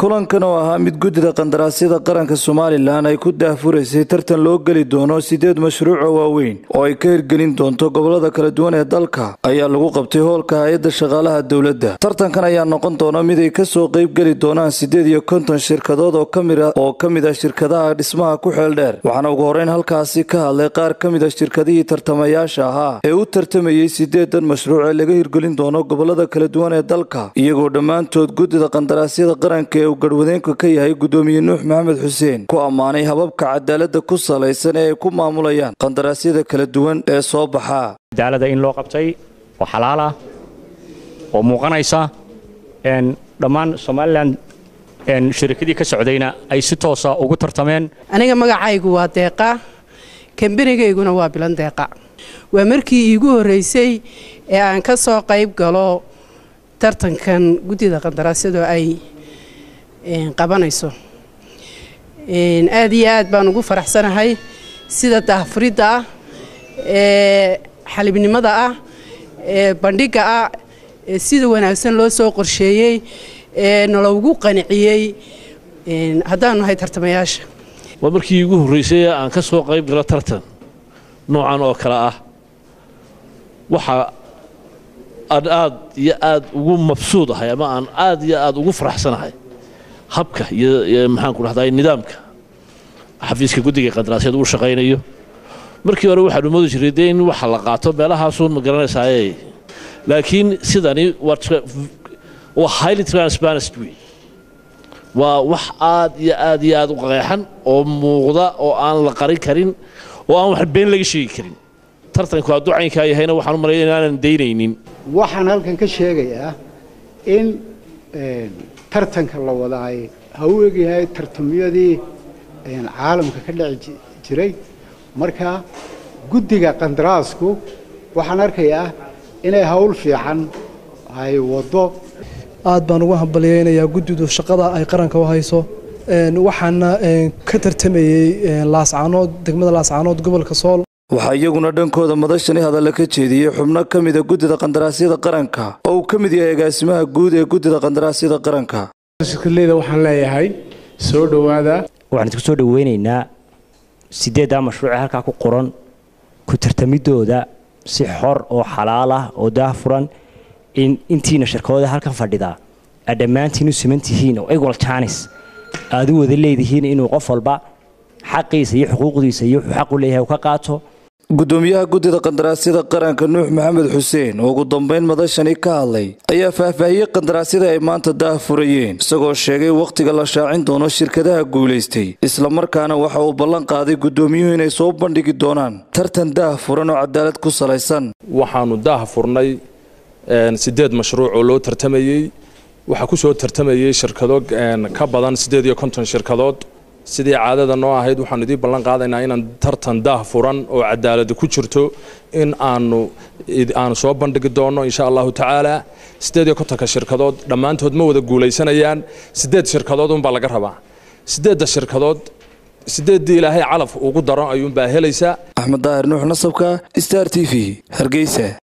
kulankan oo ahaa mid guddida qandaraasyada qaranka somalilan ay ku daahfuraysay tartan loo geli doono sideed mashruuco waaweyn oo ay ka hirgelin doonto gobolada kala duwan ee dalka ayaa lagu qabtay hoolka hay-adda shaqaalaha dowladda tartankan ayaa noqon doona mid ay kasoo qayb geli doonaan siddeed iyo konton shirkadood oo ka mid ah shirkadaha dhismaha ku xeel dheer waxaana ugu horeyn halkaasi ka hadlay qaar ka mid a shirkadihii tartamayaasha ahaa ee u tartamayey sideedan mashruuc ee laga hirgelin doono gobolada kala duwan ee dalka iyagoo dhammaantood guddida qandaraasyada qaranka ee uu garwadeenka ka yahay guddoomiye nuux maxamed xuseen ku ammaanay hababka cadaaladda ku salaysan ee ay ku maamulayaan qandaraasyada kala duwan ee soo baxaa cadaalada in loo qabtay oo xalaal ah oo muuqanaysa dhammaan somalilan shirikadii ka socdayna ay si toosa ugu tartameen aniga magacaygu waa deeqa kambanigayguna waa bilan deeqa waa markii iigu horreysay ee aan ka soo qayb galo tartankan guddida qandaraasyadu ay qabanayso aad iyo aad baan ugu faraxsanahay sida daahfuridda ah ee xalibnimada ah ee bandhigga ah ee sida wanaagsan loo soo qorsheeyey ee naloogu qaniciyey haddaanu nahay tartamayaasha waa markii iigu horraysay aan ka soo qayb galo tartan noocan oo kale ah waxa aan aad iyo aad ugu mabsuud ahay ama aan aad iyo aad ugu faraxsanahay habka iyo maxaanku dhahday nidaamka xafiiska guddiga qandaraasyada uu shaqaynayo markii hore waxaanu moodi jiray dee in waxa la qaato meelahaasun ma garanaysaaye laakiin sidani waa highly transparent wey waa wax aad iyo aad iyo aad u qeexan oo muuqda oo aan la qarin karin oo aan wax been laga sheegi karin tartanku hadduu caynkaa yahayna waxaan u malaya inaanan daynaynin waxaan halkan ka sheegayaa in tartanka la wadaay ha u egyahay tartamyadii caalamka ka dhici jiray marka guddiga qandaraasku waxaan arkayaa inay hawl fiican ay waddo aad baan ugu hambalyaynayaa guddidu shaqada ay qaranka u hayso waxaana ka tartamayey laascaanood degmada laascaanood gobolka sool waxaa iyaguna dhankooda madashani hadalla ka jeediyey xubno ka mida guddida qandaraasyada qaranka oo uu ka mid yahay agaasimaha guud ee guddida qandaraasyada qaranka shirkadleyda waxaan leeyahay soo dhowaada waxaan isku soo dhoweynaynaa sideeddaa mashruucee halkaa ku qoran ku tartamidooda si xor oo xalaal ah oo daahfuran in intiina shirkadooda halkan fadhidaa aad dhammaantiin u siman tihiin oo equal janis aad u wada leedihiin inuu qof walba xaqiisa iyo xuquuqdiisa iyo wuxuu xaq u leeyahay uu ka qaato guddoomiyaha guddida qandaraasyada qaranka nuux maxamed xuseen oo ugu dambayn madashani ka hadlay ayaa faahfaahiyey qandaraasyada ay maanta daahfurayeen isagoo sheegay wakhtiga la shaacin doono shirkadaha guulaystay islamarkaana waxa uu ballan qaaday guddoomiyuhu inay soo bandhigi doonaan tartan daahfuran oo cadaalad ku salaysan waxaannu daahfurnay siddeed mashruuc oo loo tartamayey waxaa ku soo tartamayey shirkado ka badan siddeed iyo konton shirkadood sidii caadada noo ahayd waxaanu idiin ballan qaadaynaa inaan tartan daah furan oo cadaalada ku jirto in aanu aanu soo bandhigi doonno insha allahu tacaala siddeed iyo kontonka shirkadood dhammaantood ma wada guulaysanayaan siddeed shirkadood unbaa laga rabaa siddeedda shirkadood siddeeddii ilaahay calaf ugu daro ayuunbaa helaysaa axmed daahir nuux nasabka star t v hargeysa